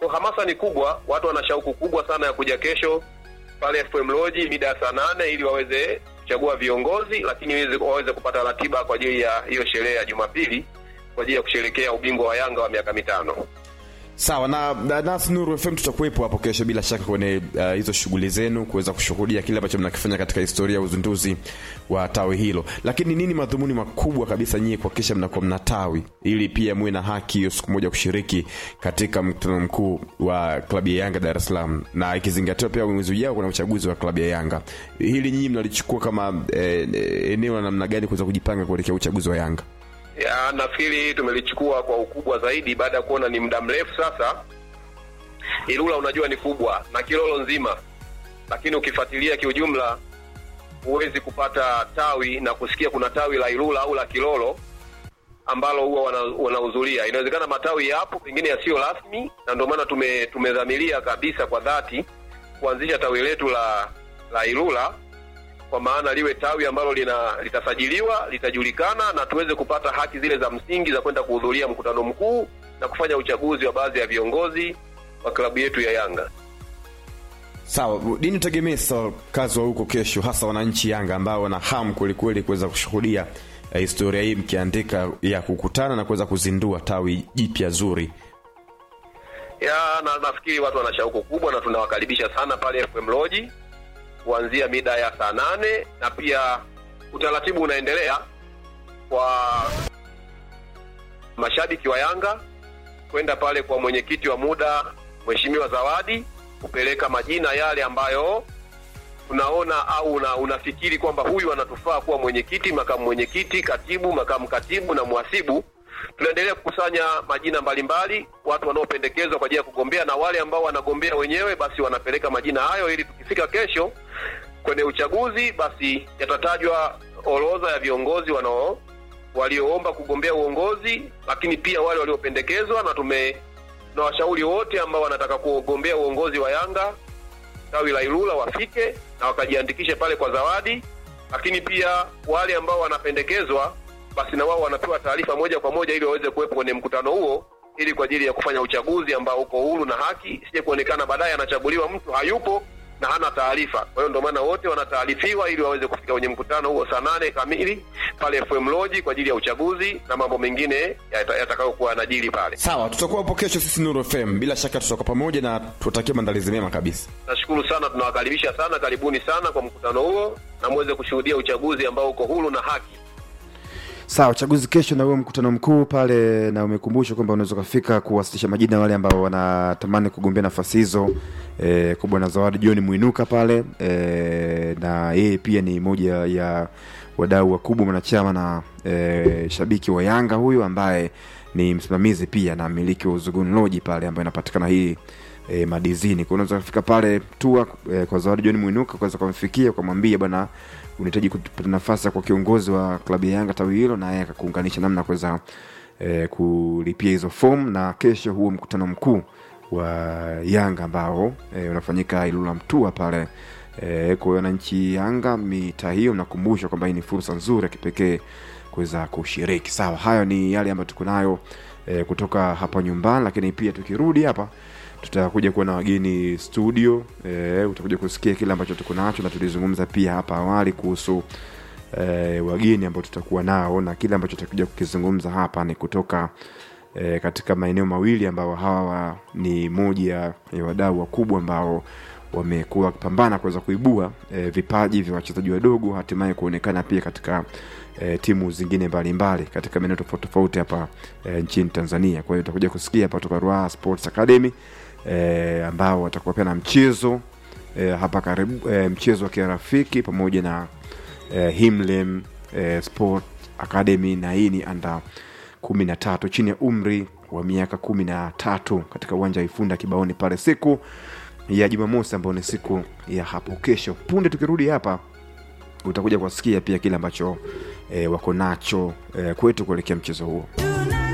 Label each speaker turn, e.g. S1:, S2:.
S1: Kwa hamasa ni kubwa, watu wana shauku kubwa sana ya kuja kesho pale FM Lodge mida ya saa nane ili waweze kuchagua viongozi, lakini waweze, waweze kupata ratiba kwa ajili ya hiyo sherehe ya Jumapili kwa ajili ya kusherekea ubingwa wa Yanga wa miaka mitano.
S2: sawa na, na nasi nuru fm tutakuwepo hapo kesho bila shaka kwenye uh, hizo shughuli zenu kuweza kushuhudia kile ambacho mnakifanya katika historia ya uzinduzi wa tawi hilo lakini nini madhumuni makubwa kabisa nyie kuhakikisha mnakuwa mna tawi ili pia muwe na haki hiyo siku moja kushiriki katika mkutano mkuu wa klabu ya yanga dar es salaam na ikizingatiwa pia mwezi ujao kuna uchaguzi wa klabu ya yanga hili nyinyi mnalichukua kama eh, eneo la namna gani kuweza kujipanga kuelekea uchaguzi wa yanga
S1: ya nafikiri tumelichukua kwa ukubwa zaidi baada ya kuona ni muda mrefu sasa. Ilula unajua ni kubwa na Kilolo nzima, lakini ukifuatilia kiujumla huwezi kupata tawi na kusikia kuna tawi la Ilula au la Kilolo ambalo huwa wana- wanahudhuria. Inawezekana matawi yapo pengine yasiyo rasmi, na ndio maana tume, tumedhamiria kabisa kwa dhati kuanzisha tawi letu la la Ilula kwa maana liwe tawi ambalo lina litasajiliwa litajulikana na tuweze kupata haki zile za msingi za kwenda kuhudhuria mkutano mkuu na kufanya uchaguzi wa baadhi ya viongozi wa klabu yetu ya Yanga.
S2: sawa nini utegemee sasa kazi wa huko kesho hasa wananchi yanga ambao wana hamu kwelikweli kuweza kushuhudia eh, historia hii mkiandika ya kukutana na kuweza kuzindua tawi jipya zuri
S1: Ya, na nafikiri watu wana shauku kubwa na tunawakaribisha sana pale FM Lodge kuanzia mida ya saa nane na pia utaratibu unaendelea kwa mashabiki wa Yanga kwenda pale kwa mwenyekiti wa muda Mheshimiwa Zawadi kupeleka majina yale ambayo unaona au una, unafikiri kwamba huyu anatufaa kuwa mwenyekiti, makamu mwenyekiti, katibu, makamu katibu na mhasibu. Tunaendelea kukusanya majina mbalimbali, watu wanaopendekezwa kwa ajili ya kugombea, na wale ambao wanagombea wenyewe basi wanapeleka majina hayo, ili tukifika kesho kwenye uchaguzi, basi yatatajwa orodha ya viongozi wanao walioomba kugombea uongozi, lakini pia wale waliopendekezwa, na tume na washauri wote ambao wanataka kugombea uongozi wa Yanga tawi la Ilula wafike na wakajiandikishe pale kwa zawadi, lakini pia wale ambao wanapendekezwa basi na wao wanapewa taarifa moja kwa moja ili waweze kuwepo kwenye mkutano huo ili kwa ajili ya kufanya uchaguzi ambao uko huru na haki, isije kuonekana baadaye anachaguliwa mtu hayupo na hana taarifa. Kwa hiyo ndio maana wote wanataarifiwa ili waweze kufika kwenye mkutano huo saa nane kamili pale FM Lodge kwa ajili ya uchaguzi na mambo mengine yata- yatakayokuwa yanajiri pale.
S2: sawa tutakuwa hapo kesho sisi nuru fm bila shaka tutakuwa pamoja na tutakia maandalizi mema kabisa
S1: Nashukuru sana, tunawakaribisha sana, karibuni sana kwa mkutano huo na muweze kushuhudia uchaguzi ambao uko huru na haki.
S3: sawa uchaguzi kesho na huo mkutano mkuu pale na umekumbusha kwamba unaweza ukafika kuwasilisha majina wale ambao wanatamani kugombea nafasi hizo e, kubwa na zawadi john mwinuka pale e, na yeye pia ni moja ya wadau wakubwa mwanachama na e, shabiki wa yanga huyu ambaye ni msimamizi pia na mmiliki wa uzugun loji pale ambayo inapatikana hii e, madizini kwa unaweza kufika pale tua e, kwa zawadi john mwinuka kuweza kumfikia ukamwambia bwana unahitaji kupata nafasi ya kwa kiongozi wa klabu ya yanga tawi hilo na yeye akakuunganisha namna ya kuweza e, kulipia hizo fomu na kesho huo mkutano mkuu wa yanga ambao e, unafanyika ilula mtua pale e, kwa hiyo wananchi yanga mitaa hiyo nakumbusha kwamba hii ni fursa nzuri ya kipekee kuweza kushiriki sawa hayo ni yale ambayo tuko nayo e, kutoka hapa nyumbani lakini pia tukirudi hapa tutakuja kuwa na wageni studio e, utakuja kusikia kile ambacho tuko nacho na tulizungumza pia hapa awali kuhusu e, wageni ambao tutakuwa nao na kile ambacho tutakuja kukizungumza hapa ni kutoka e, katika maeneo mawili ambao hawa ni moja ya wadau wakubwa ambao wamekuwa wakipambana kuweza kuibua e, vipaji vya wachezaji wadogo hatimaye kuonekana pia katika e, timu zingine mbalimbali katika maeneo tofauti tofauti hapa e, nchini tanzania kwa hiyo utakuja kusikia hapa kutoka Ruaha sports academy e, ambao watakuwa pia na mchezo e, hapa karibu e, mchezo wa kirafiki pamoja na e, himlem e, sport academy na hii ni anda kumi na tatu chini ya umri wa miaka kumi na tatu katika uwanja wa ifunda kibaoni pale siku ya jumamosi ambayo ni siku ya hapo kesho punde tukirudi hapa utakuja kuwasikia pia kile ambacho e, wako nacho e, kwetu kuelekea mchezo huo